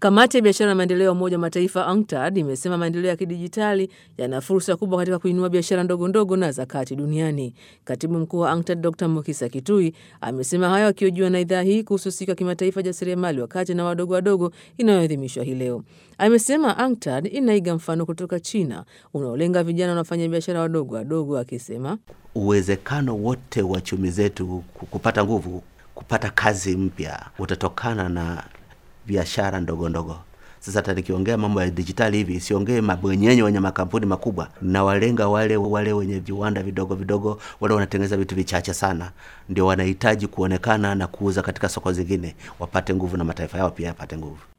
Kamati ya biashara na maendeleo ya Umoja wa Mataifa UNCTAD imesema maendeleo ya kidijitali yana fursa kubwa katika kuinua biashara ndogo ndogo na za kati duniani. Katibu mkuu wa UNCTAD Dr Mukisa Kitui amesema hayo akihojiwa na idhaa hii kuhusu siku ya kimataifa jasiriamali wa kati na wadogo wadogo inayoadhimishwa hii leo. Amesema UNCTAD inaiga mfano kutoka China unaolenga vijana wanaofanya biashara wadogo wadogo, akisema uwezekano wote wa chumi zetu kupata nguvu, kupata kazi mpya utatokana na biashara ndogo ndogo. Sasa hata nikiongea mambo ya dijitali hivi, siongee mabwenyenye wenye makampuni makubwa, na walenga wale wale wenye viwanda vidogo vidogo, wale wanatengeneza vitu vichache sana, ndio wanahitaji kuonekana na kuuza katika soko zingine, wapate nguvu na mataifa yao pia yapate nguvu.